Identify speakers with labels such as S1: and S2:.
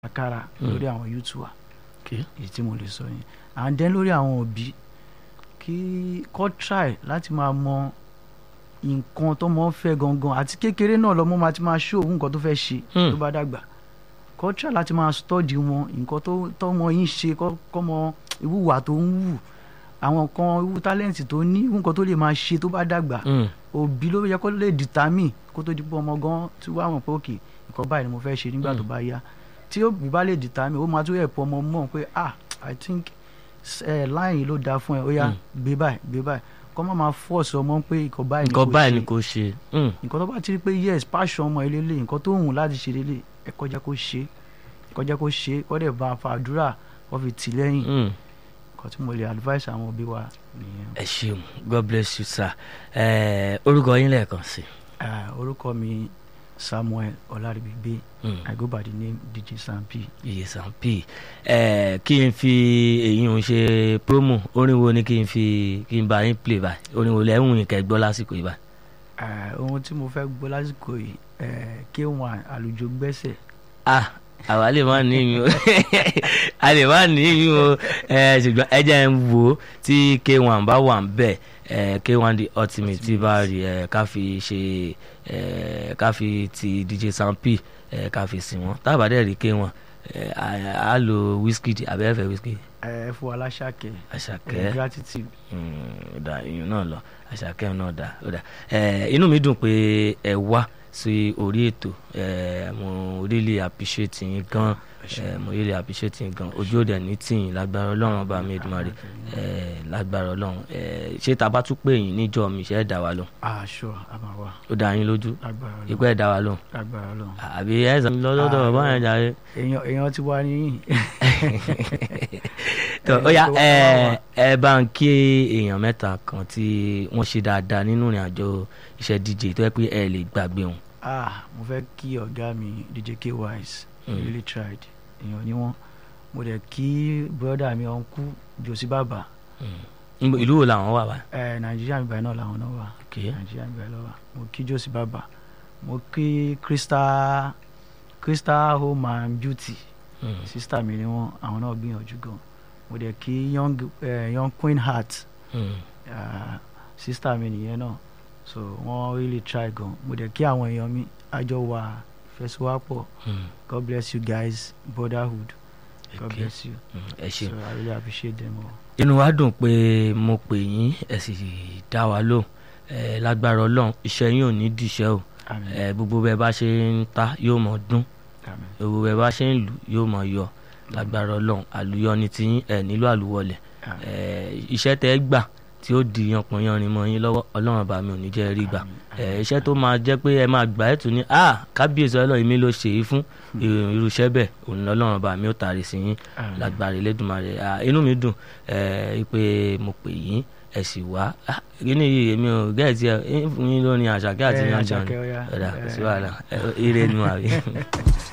S1: àkàrà lórí àwọn youth wa
S2: Okay.
S1: èyí tí mo lè sọ yẹn and then lórí àwọn òbí kí kọ́ try láti máa mọ nǹkan tó mọ́ fẹ́ gangan àti kékeré náà lọ́mọ máa ti máa ṣó òun nǹkan tó fẹ́ ṣe
S2: Hmm.
S1: tó bá dàgbà kọ́ try láti máa study wọn nǹkan tó tọ́mọ yín ṣe kọ́ kọ́ mọ ìwúwà tó ń wù àwọn kan irú tálẹ́ǹtì tó ní irú nǹkan tó lè máa ṣe tó bá dàgbà
S2: Mm.
S1: òbí ló yẹ kó lè determine kó tó di pé ọmọ gan tí wàá mọ̀ pé òkè nǹkan báyìí ni mo fẹ́ ṣe nígbà tó bá yá tí òbí bá lè determine ó máa tún ẹ̀pọ̀ ọmọ mọ̀ pé ah i think ẹ láyìn ló dáa fún ẹ ó yá
S2: Mm.
S1: gbé báyìí gbé báyìí kọ́ má máa force ọmọ pé nǹkan báyìí ni
S2: nǹkan
S1: kò
S2: báyìí ni
S1: ṣe
S2: kò ṣe. Mm.
S1: nǹkan tó bá ti rí pé yes passion ọmọ ilé lè nǹkan tó hùn láti ṣe lélẹ̀ ẹ kọjá kó ṣe ẹ kọjá kó ṣe kọ́ dẹ̀ bá a fa àdúrà wọ́n fi tì lẹ́yìn
S2: Mm.
S1: nǹkan tí mo lè advice àwọn òbí wa nìyẹn.
S2: ẹ ṣeun god bless you sir ẹ orúkọ yín lẹ́ẹ̀kan sí.
S1: Ah, orúkọ mi samuel ọlárìbígbé
S2: Mm.
S1: i go by the name dj sampi.
S2: iye sampi ẹ kí n fi èyí ń ṣe promo orin wo ni kí n fi kí n bá yín play báyìí orin wo lẹ́hùn yín kẹ́ gbọ́ lásìkò yìí báyìí.
S1: Ah, ohun tí mo fẹ́ gbọ́ lásìkò yìí eh, k1 àlùjọ gbẹ́sẹ̀
S2: ah àwa lè má ní ìyún a lè má ní ìyún o ẹ ṣùgbọ́n ẹ jẹ́ ń wo tí k1 bá wà ń bẹ̀ ẹ k1 the ultimate tí bá rí ẹ ká fi ṣe ẹ ká fi ti dj sampi ẹ ká fi sìn wọ́n tábà dẹ̀ rí k1 ẹ á lo whisky abẹ́fẹ́ whisky
S1: ẹ fún aláṣàkẹ́
S2: àṣàkẹ́
S1: eh, gratitude
S2: Mm, ó dà ìyún náà lọ àṣàkẹ́ náà dà ó dà ẹ inú mi dùn pé ẹ wá sí orí ètò ẹ mo really appreciate yín gan ẹ mo really appreciate yín gan ojú òde ní tìyìn lágbára ọlọ́run ọba mi Èdùmàrè ẹ lágbára ọlọ́run ẹ ṣé tá a bá tún pè yín níjọ́ mi ṣe é dá wa lóhùn
S1: aṣọ àmàwà
S2: ó dá yín lójú
S1: lágbára Ọlọ́run
S2: ìpẹ́ ẹ̀ dá wa lóhùn
S1: lágbára Ọlọ́run
S2: àbí ẹ̀ sàn lọ́dọ̀
S1: Ah,
S2: báyẹn jàre.
S1: èèyàn èèyàn ti wá níyìn.
S2: tó ó yá ẹ ẹ bá ń kí èèyàn mẹ́ta kan tí wọ́n ṣe dáadáa nínú ìrìn àjò iṣẹ́ DJ tó yẹ pé ẹ lè gbàgbé wọn.
S1: ah mo fẹ́ kí ọ̀gá mi dj k wise
S2: Mm.
S1: he really tried èèyàn ni wọ́n mo dẹ̀ kí brother mi ọ̀nkú josi bàbá
S2: Níbo- ìlú wo làwọn wà báyìí.
S1: ẹ nàìjíríà mi báyìí náà làwọn náà wà
S2: Okay.
S1: nàìjíríà mi báyìí lọ́wọ́ mo kí josi bàbá mo kí crystal crystal home and beauty
S2: Mm.
S1: sista mi ni wọ́n àwọn náà gbìyànjú gan mo dẹ̀ kí young, eh, young queen heart
S2: Mm.
S1: uh, sista mi nìyẹn náà so wọ́n really try gan mo dẹ̀ kí àwọn èèyàn mi àjọ wà fẹsíwápọ̀
S2: Mm.
S1: god bless you guys brotherhood god
S2: Okay.
S1: bless you
S2: Mm. ẹ
S1: so
S2: ṣeun.
S1: i really appreciate them all.
S2: inú wa dùn pé mo pè yín ẹ sì dá wa lóhùn ẹ lágbára Ọlọ́run iṣẹ́ yín ò ní dìṣẹ́ o
S1: amen
S2: ẹ gbogbo bẹ́ẹ̀ bá ṣe ń ta yóò mọ dún
S1: amen
S2: gbogbo bẹ́ẹ̀ bá ṣe ń lù yóò mọ yọ lágbára Ọlọ́run àlùyọ ni tiyín ẹ nílò àlùwọlẹ̀
S1: amen
S2: ẹ iṣẹ́ tẹ́ ẹ gbà tí ó di yanpọ̀yanrin mọ́ yín lọ́wọ́ Ọlọ́run bá mi ò ní jẹ́ rí gbà ẹ iṣẹ́ tó máa jẹ́ pé ẹ máa gbà ẹ́ tún ní a kábíyèsí Ọlọ́run mi ló ṣe é fún irú iṣẹ́ bẹ́ẹ̀ òun lọ́lọ́run bá mi ó tàrí sí yín
S1: Àmín.
S2: lágbára Elédùmarè Ah, inú mi dùn ẹ pé mo pè yín ẹ sì wá Ah, kíní yìí èmi ò gẹ́ẹ̀tì ẹ ń fún yín lórí àṣàkẹ́ àti
S1: Eh,
S2: yanjan
S1: Àṣàkẹ́, ó yá.
S2: ọ̀dà kò sí
S1: Eh.
S2: wàhálà Eh, ire nu àbí.